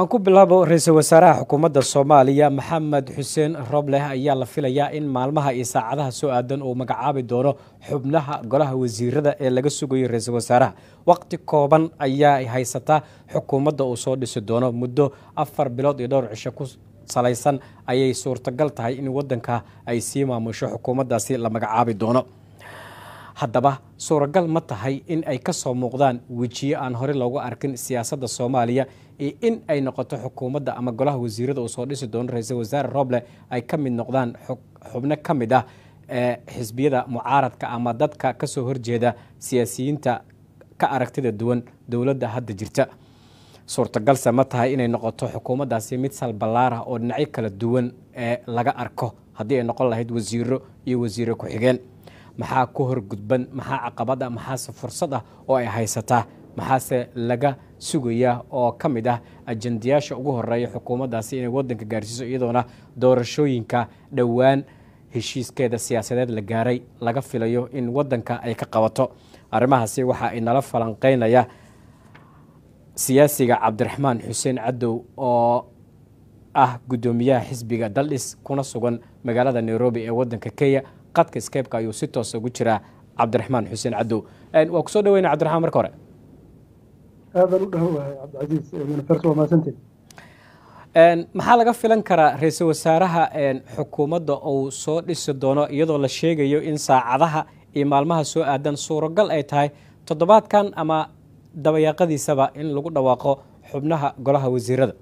aan ku bilaabo ra-iisul wasaaraha xukuumadda soomaaliya maxamed xuseen robleh ayaa la filayaa in maalmaha iyo saacadaha soo aadan uu magacaabi doono xubnaha golaha wasiirada ee laga sugayo ra-iisul wasaaraha waqti kooban ayaa haysataa xukuumadda uu soo dhisi doono muddo afar bilood iyo dhowr cisho ku salaysan ayay suurtagal tahay in wadanka ay sii maamusho xukuumaddaasi la magacaabi doono haddaba suuragal ma tahay in ay ka soo muuqdaan wejiyo aan horey loogu arkin siyaasadda soomaaliya iyo in ay noqoto xukuumadda ama golaha wasiirada uu soo dhisi doono ra-iisul wasaare roble ay ka mid noqdaan xubno ka mid ah ee xisbiyada mucaaradka ama dadka kasoo horjeeda siyaasiyiinta ka aragtida duwan dowladda hadda jirta suurtagalse ma tahay inay noqoto xukuumaddaasi mid salballaar ah oo dhinacyo kala duwan ee laga arko haddii ay noqon lahayd wasiiro iyo wasiiro ku-xigeen maxaa ku horgudban maxaa caqabad ah maxaase fursad ah oo ay haysataa maxaase laga sugayaa oo ka mid ah ajandayaasha ugu horeeya xukuumaddaasi inay wadanka gaarsiiso iyadoona doorashooyinka dhowaan heshiiskeeda siyaasadeed la gaaray laga filayo in wadanka ay ka qabato arrimahaasi waxa ay nala falanqeynaya siyaasiga cabdiraxmaan xuseen cadow oo ah guddoomiyaha xisbiga daldhis kuna sugan magaalada nairobi ee wadanka kenya qadka skebka ayuu si toosa ugu jiraa cabdiraxmaan xuseen cadow waa kusoo dhaweyna cabdiraxmaan marka hore aadan u dhahowahay cabdicasiis manifers waa mahadsantiin maxaa laga filan karaa ra-iisul wasaaraha xukuumadda uu soo dhisi doono iyadoo la sheegayo in saacadaha iyo maalmaha soo aadan suuragal ay tahay toddobaadkan ama dabayaaqadiisaba in lagu dhawaaqo xubnaha golaha wasiirada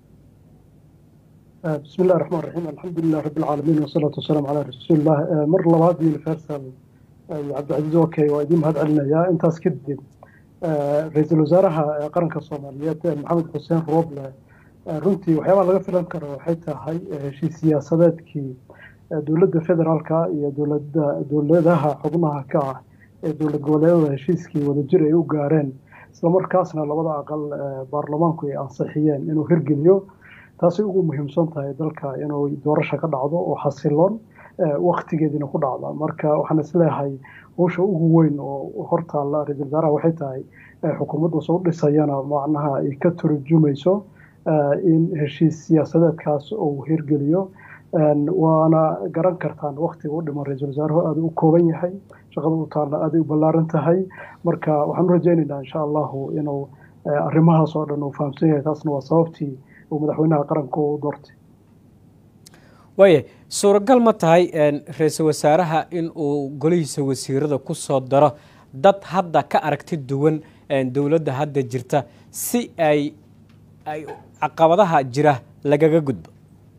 bismi illahi raxmaan raxiim alxamdulilah rabbi alcaalamiin wasalaatu wasalaamu calaa rasuulillah mar labaad universal iyo cabdicasiis okay waa idiin mahad celinayaa intaas kadib ra-iisul wasaaraha qaranka soomaaliyeed maxamed xuseen roble runtii waxyaabaha laga filan karo waxay tahay heshiis siyaasadeedkii dowladda federaalka iyo dowlada dowladaha xubnaha ka ah ee dowlad goboleedada heshiiskii wadajir ay u gaareen islamarkaasna labada aqal baarlamaanku ay ansixiyeen inuu hirgeliyo taasay ugu muhiimsan tahay dalka inuu doorasha ka dhacdo oo xasiloon waktigeediina ku dhacda marka waxaan isleeyahay howsha ugu weyn oo hortaalla ra-isul wasaaraha waxay tahay xukuumadda soo dhisayana macnaha ay ka turjumayso in heshiis siyaasadeedkaas uu hirgeliyo waana garan kartaan waktiga u dhiman ra-iisul wasaaruhu aada u kooban yahay shaqada u taalla aaday u ballaaran tahay marka waxaan u rajaynaynaa insha allahu inuu arrimahaas oo dhan uu fahamsan yahay taasna waa sababtii uu madaxweynaha qaranka u doortay waaya suuragal ma tahay ra-iisul wasaaraha in uu golihiisa wasiirada ku soo daro dad hadda ka aragti duwan dowladda hadda jirta si ay ay caqabadaha jira lagaga gudbo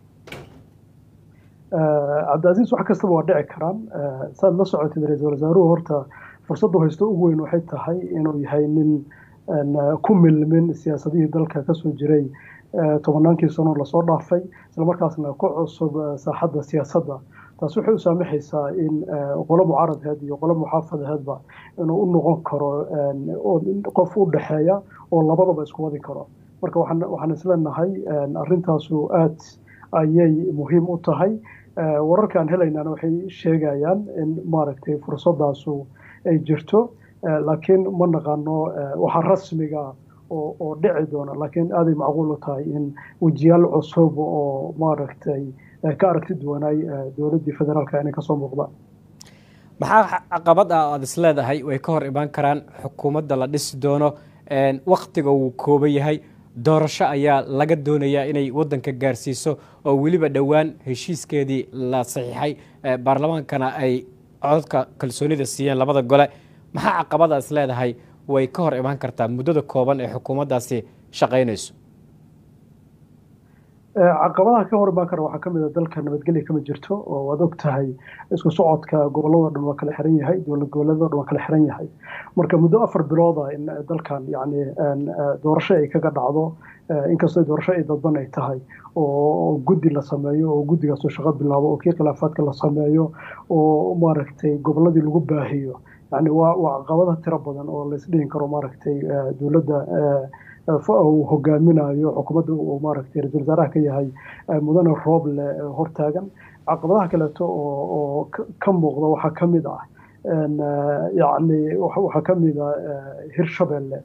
cabdicasiis wax kastaba waa dhici karaan saad la socotid ra-iisul wasaaruhu horta fursaddu haysto ugu weyn waxay tahay inuu yahay nin ku milmin siyaasadihii dalka kasoo jiray tobannaankii sano lasoo dhaafay islamarkaasna ku cusub saaxadda siyaasadda taas waxay u saamaxaysaa in qolo mucaaradaheed iyo qolo muxaafadaheedba inuu u noqon karo qof u dhexeeya oo labadaba isku wadi karo marka waxaan isleenahay arrintaasu aad ayay muhiim u tahay wararka aan helaynana waxay sheegayaan in maaragtay fursadaasu ay jirto laakiin ma naqaano waxa rasmiga oo dhici doona laakiin aaday macquul u tahay in wejiyaal cusub oo maaragtay ka aragti duwanaay dowladdii federaalka inay kasoo muuqdaan maxaa caqabad ah aada is leedahay way ka hor imaan karaan xukuumadda la dhisi doono waktiga wuu kooban yahay doorasho ayaa laga doonayaa inay wadanka gaarsiiso oo weliba dhowaan heshiiskeedii la saxiixay baarlamaankana ay cododka kalsoonida siiyeen labada gole maxaa caqabada is leedahay way ka hor imaan kartaa muddada kooban ee xukuumaddaasi shaqaynayso caqabadaha ka hor imaan kara waxaa kamid a dalka nabadgelya kama jirto oo waad og tahay isku socodka gobolladoo dhan waa kala xiran yahay dowlad goboleedoo dhan waa kala xiran yahay marka muddo afar bilooda in dalkan yani doorasho ay kaga dhacdo inkastoo doorasho ay dadban ay tahay oo guddi la sameeyo oo guddigaasoo shaqo bilaabo oo kii khilaafaadka la sameeyo oo maaragtay gobolladii lagu baahiyo yani waa waa caqabada tiro badan oo laisdhihin karo maaragtay dowladda uu hogaaminayo xukuumadda uu maaragtay ra-isul wasaaraha ka yahay mudane rooble hortaagan caqabadaha kaleeto oo oo ka muuqda waxaa ka mid ah yacni waxaa ka mid ah hirshabelle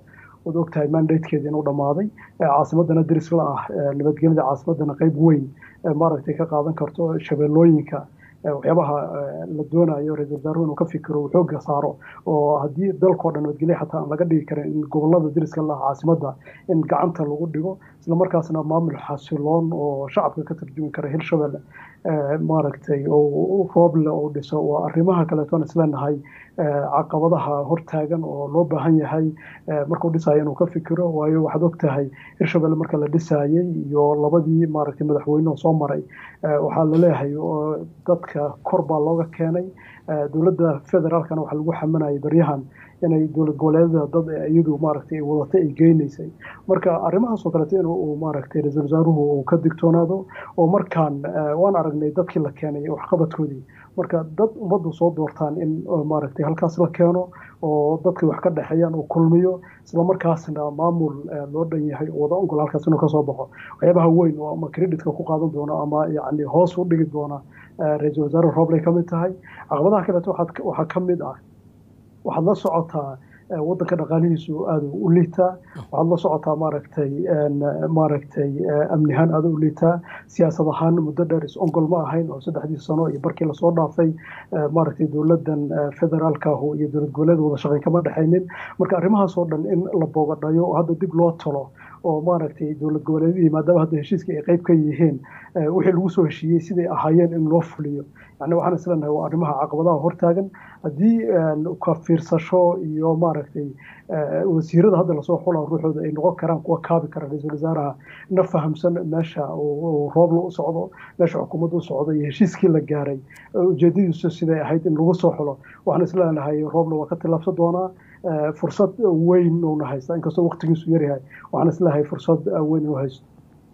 waad ogtahay mandatekeeda inuu dhammaaday caasimadana deris la ah nabadgelyada caasimadana qeyb weyn maaragtay ka qaadan karto shabeellooyinka waxyaabaha la doonayo ra-isul wasaaruhu inuu ka fikiro uu xoogga saaro oo haddii dalkao dhan nabadgelya xataa aan laga dhigi karin in gobolada deriska la ah caasimadda in gacanta lagu dhigo isla markaasna maamul xasiloon oo shacabka ka tarjumi kara hirshabelle maaragtay oo rooble uu dhiso waa arrimaha kaleetoon isleenahay caqabadaha hortaagan oo loo baahan yahay markuu dhisayo inuu ka fikiro waayo waxaad og tahay hirshabelle marka la dhisaayey iyo labadii maaragtay madaxweyneoo soo maray waxaa laleeyahay dadka kor baa looga keenay dowladda federaalkana waxaa lagu xamanayay baryahan inay dowlad goboleedyada dad iyadu maaragtay wadatay ay geynaysay marka arrimahaas oo kaleeto in uu maaragtay ra-iisul wasaaruhu uu ka digtoonaado oo markaan waan aragnay dadkii la keenay waxqabadkoodii marka dad ummaddu soo doortaan in maaragtay halkaas la keeno oo dadkii wax ka dhexeeyaan uu kulmiyo isla markaasna maamul loo dhan yahay oo wada ongol halkaas inuu kasoo baxo waxyaabaha weyn oo ama creditka ku qaadan doona ama yacni hoos u dhigi doona ra-iisul wasaare roobley ka mid tahay caqabadaha kaleeto waxaa ka mid ah waxaad la socotaa waddanka dhaqaalihiisu aada u liitaa waxaad la socotaa maaragtay maaragtay amnihaan aada u liitaa siyaasad ahaan muddo dheer is-ongol ma ahayn oo saddexdii sano iyo barkii lasoo dhaafay maaragtay dowladdan federaalkaahu iyo dowlad goboleed wada shaqay kama dhexaynin marka arrimahaas oo dhan in la boogadhayo oo hadda dib loo talo oo maaragtay dowlad goboleedyadii maadaama hadda heshiiskii ay qayb ka yihiin wixii lagu soo heshiiyey siday ahaayeen in loo fuliyo yani waxaan isleenahay waa arrimaha caqabadaha hortaagan haddii ka fiirsasho iyo maaragtay wasiirada hadda lasoo xulaa ruuxooda ay noqon karaan kuwa kaabi kara ra-iisul wasaaraha na fahamsan meesha roobla u socdo meesha xukuumadda u socdo iyo heshiiskii la gaaray ujeedadiisu siday ahayd in lagu soo xulo waxaan isleenahay roobla waa ka tillaabsan doonaa fursad weyn uuna haystaa inkastoo waqtigiisu yaryahay waxaan isleeyahay fursad weyn inuu haysto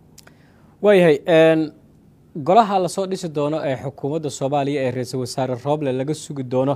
waayahay golaha lasoo dhisi doono ee xukuumadda soomaaliya ee ra-iisul wasaare rooble laga sugi doono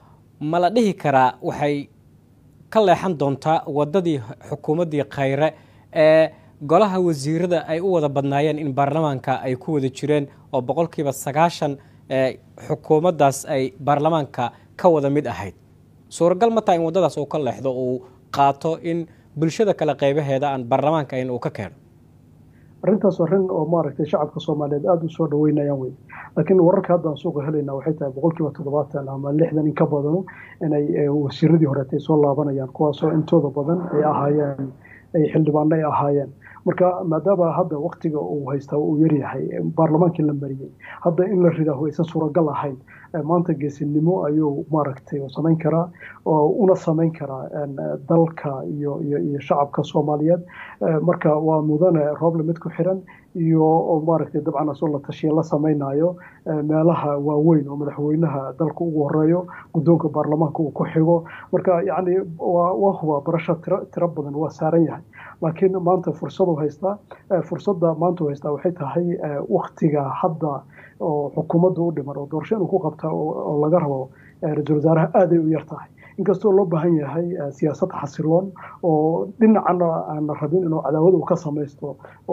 ma la dhihi karaa waxay ka leexan doontaa waddadii xukuumaddii khayre ee golaha wasiirada ay u wada badnaayeen in baarlamaanka ay ku wada jireen oo boqolkiiba sagaashan xukuumaddaas ay baarlamaanka ka wada mid ahayd suuragal ma taha in waddadaas uu ka leexdo uu qaato in bulshada kale qaybaheeda aan baarlamaanka ayn uu ka keeno arrintaas arrin oo maaragtay shacabka soomaaliyeed aada u soo dhaweynayaan wey laakiin wararka hadda aan suuqa helayna waxay tahay boqolkiiba toddobaatan ama lixdan in ka badano inay wasiiradii horeetay soo laabanayaan kuwaasoo intooda badan ay ahaayeen ay xildhibaano ay ahaayeen marka maadaama hadda waktiga uu haystaa uu yaryahay baarlamaankii la mariyey hadda in la ridaa aysan suuragal ahayn maanta geesinimo ayuu maaragtay samayn karaa oo una samayn karaa dalka iyo iyo iyo shacabka soomaaliyeed marka waa mudane rooble mid ku xiran iyo maaragtay dabcan asoo la tashiya la samaynayo meelaha waaweyn oo madaxweynaha dalka ugu horeeyo guddoonka baarlamaanka uu ku xigo marka yacni waa waa huba barasho tiro tiro badan waa saaran yahay laakiin maanta fursadu haystaa fursadda maanta u haystaa waxay tahay waktiga hadda oo xukuumadda u dhiman oo doorasho inuu ku qabta oo laga rabo ra-iisul wasaaraha aaday u yar tahay inkastoo loo baahan yahay siyaasad xasiloon oo dhinacana aan la rabin inuu cadaawad uu ka samaysto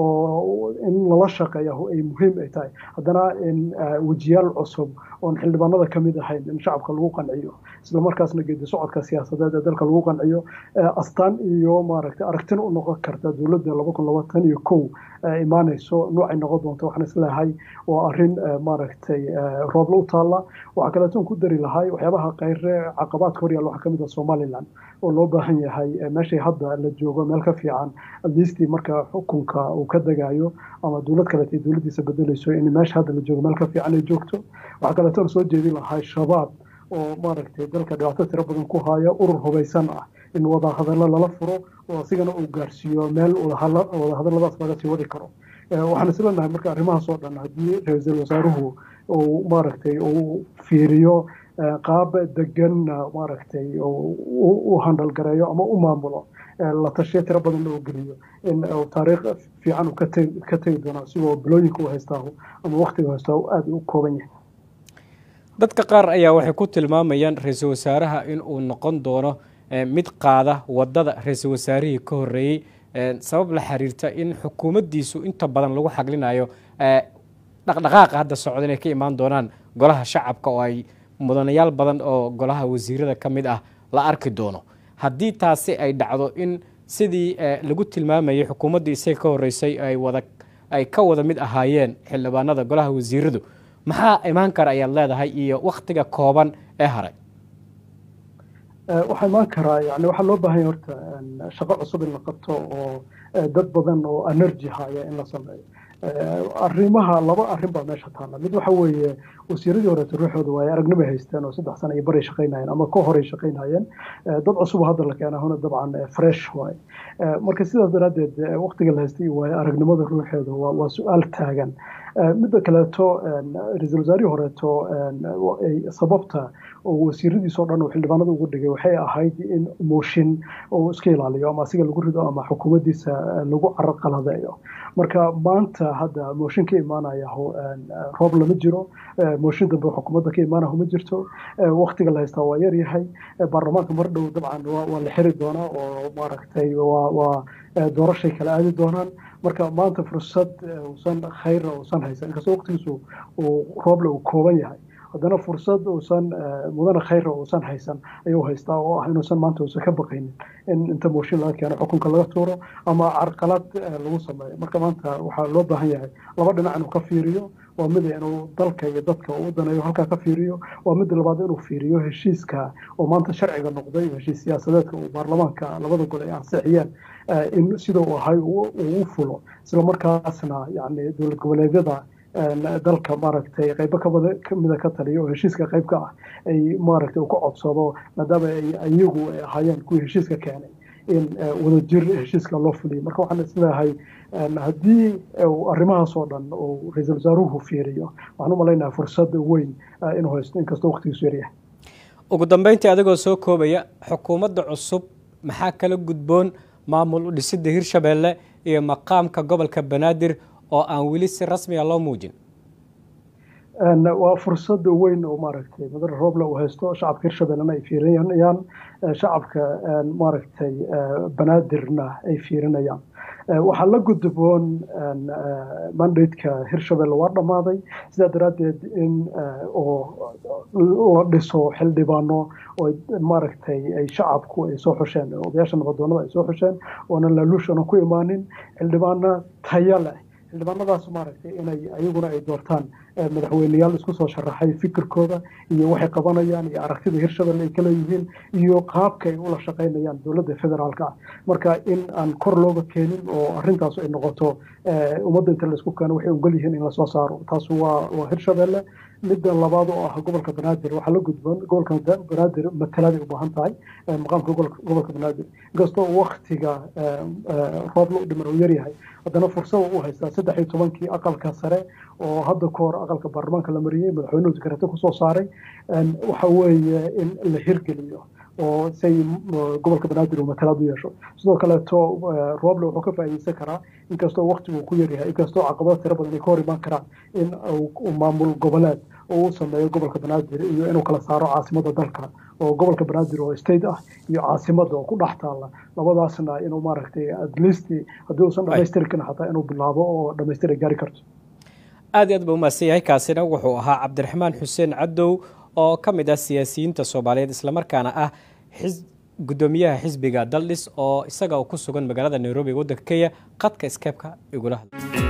oo in lala shaqeeya ay muhiim ay tahay haddana in wejiyaal cusub oon xildhibaanada ka mid ahayn in shacabka lagu qanciyo isla markaasna geedi socodka siyaasadeed ee dalka lagu qanciyo astaan iyo maaragtay aragtina u noqon karta dowladda laba kun labaatan iyo kow imaanayso noocay noqon doonto waxaan isleeyahay waa arrin maaragtay roobla u taalla waxaa kaleetoon ku dari lahay waxyaabaha kayre caqabaadka horyaal waxaa kamid ah somaliland oo loo baahan yahay meeshay hadda la joogo meel ka fiican atleastii marka xukunka uu ka degayo ama dowlad kaleetay dowladdiisa bedelayso in meesha hadda la joogo meel ka fiican ay joogto waxaa kaleetoon soo jeedin lahay shabaab oo maaragtay dalka dhibaato tiro badan ku haya urur hubaysan ah in wadahadallo lala furo oo asigana uu gaarsiiyo meel wadahadalladaas laga sii wadi karo waxaan isleenahay marka arrimahaas oo dhan haddii ra-iisul wasaaruhu uu maaragtay uu fiiriyo qaab degan maaragtay u handalgareeyo ama u maamulo la tashiyo tiro badanna uu geliyo in taariikh fiican uu ka tegi doono asigoo bilooyinka u haystaahu ama waktiga haystaahu aada u kooban yahay dadka qaar ayaa waxay ku tilmaamayaan ra-iisul wasaaraha in uu noqon doono mid qaada wadada ra-iisul wasaarihii ka horeeyey sabab la xiriirta in xukuumaddiisu inta badan lagu xaglinayo dhaqdhaqaaqa hadda socda inay ka imaan doonaan golaha shacabka oo ay mudanayaal badan oo golaha wasiirada ka mid ah la arki doono haddii taasi ay dhacdo in sidii lagu tilmaamayay xukuumaddii isaga ka horreysay ay wada ay ka wada mid ahaayeen xildhibaanada golaha wasiiradu maxaa imaan kara ayaad leedahay iyo wakhtiga kooban ee haray waxaa imaan karaa yani waxaa loo baahanya horta shaqo cusub in la qabto oo dad badan oo energy haya in la sameeyo arrimaha laba arrin baa meesha taalla mid waxa weeye wasiiradii horeeto ruuxooda waa ay aragnimay haysteen oo saddex sana iyo baray shaqaynayeen ama ka horay shaqaynayeen dad cusub hadda la keena huna dabcan fresh waaye marka sidaas daraaddeed waqtiga la haystay waaye aragnimada ruuxeeda waa su-aal taagan midda kaleeto ra-iisul wasaarihii horeeto sababta oo wasiiradiisoo dhan uu xildhibaanada ugu dhigay waxay ahayd in mooshin uu iska ilaaliyo ama asiga lagu rido ama xukuumaddiisa lagu caraqaladeeyo marka maanta hadda mooshin ka imaanaya roob lama jiro mooshin dambe xukuumadda ka imaanahu ma jirto waktiga la haystaa waa yar yahay baarlamaanka mar dhow dabcan waa la xiri doonaa oo maaragtay waa doorashay kala aadi doonaan marka maanta fursad uusan khayra uusan haysan inkastoo waqtigiisu uu rooble uu kooban yahay haddana fursad uusan mudane khayra uusan haysan ayuu haystaa oo ah inuusan maanta uusan ka baqaynin in inta mooshin laga keeno xukunka laga tuuro ama carqalad lagu sameeyo marka maanta waxaa loo baahan yahay laba dhinac inuu ka fiiriyo waa mid inuu dalka iyo dadka uu danayo halkaa ka fiiriyo waa mid labaad inuu fiiriyo heshiiska oo maanta sharciga noqday heshiis siyaasadeedka uu baarlamaanka labada gol ay ansixiyeen in sida uu ahay uu u fulo isla markaasna yani dowlad goboleedyada dalka maaragtay qaybo kamida ka taliya oo heshiiska qayb ka ah ay maaragtay uu ka codsado maadaama ay iyagu ay ahaayeen kuwii heshiiska keenay in wadajir heshiiska loo fuliyo marka waxaan isleeyahay haddii arrimahaas oo dhan uu ra-iisul wasaaruhu fiiriyo waxaan u malaynaha fursad weyn inuu haysto inkastoo waqtigiisu yaryahay ugu dambeyntii adigoo soo koobaya xukuumadda cusub maxaa kala gudboon maamul u dhisidda hirshabeelle iyo maqaamka gobolka banaadir oo aan weli si rasmiga loo muujin waa fursad weyn oo maaragtay madane rooble uu haysto shacabka hirshabellena ay fiirinayaan shacabka maaragtay banaadirna ay fiirinayaan waxaa la gudboon mandateka hirshabelle waa dhammaaday sidaa daraaddeed in oo la dhiso xildhibaano oo maaragtay ay shacabku ay soo xusheen odayaasha nabadoonada ay soo xusheen oonan laaluushana ku imaanin xildhibaano taya leh xildhibaanadaas maaragtay inay ayaguna ay doortaan madaxweyneyaal isku soo sharaxay fikirkooda iyo waxay qabanayaan iyo aragtida hirshabelle ay kala yihiin iyo qaabka ay ula shaqaynayaan dowladda federaalka ah marka in aan kor looga keenin oo arrintaas ay noqoto ummadda inta laisku keeno waxay ogol yihiin in lasoo saaro taas waa waa hirshabelle midda labaad oo ah gobolka banaadir waxaa la gudboon gobolka banaadir matalaad ay u baahan tahay maqaamka gobolka banaadir inkastoo waktiga roobla u dhiman uu yaryahay haddana fursada u haystaa saddex iyo tobankii aqalka sare oo hadda ka hor aqalka baarlamaanka la mariyey madaxweynuhu dekrete kusoo saaray waxa weeye in la hirgeliyo oo say gobolka banaadir uu matalaad u yeesho sidoo kaleeto rooble wuxuu ka faa'iideysan karaa inkastoo waktigu ku yaryahay inkastoo caqabado tiro badan ay ka hor imaan karaan in uu maamul goboleed oo u sameeyo gobolka banaadir iyo inuu kala saaro caasimada dalka oo gobolka banaadir oo state ah iyo caasimada oo ku dhex taalla labadaasna inuu maaragtay at least haddii uusan dhamaystiri karin xataa inuu bilaabo oo dhamaystir ay gaari karto aad iyo aad ba umahadsan yahay kaasina wuxuu ahaa cabdiraxmaan xuseen cadow oo ka mid ah siyaasiyiinta soomaaliyeed islamarkaana ah gudoomiyaha xisbiga daldhis oo isaga ku sugan magaalada nairobi waddanka kenya qadka skeebka igula hadlay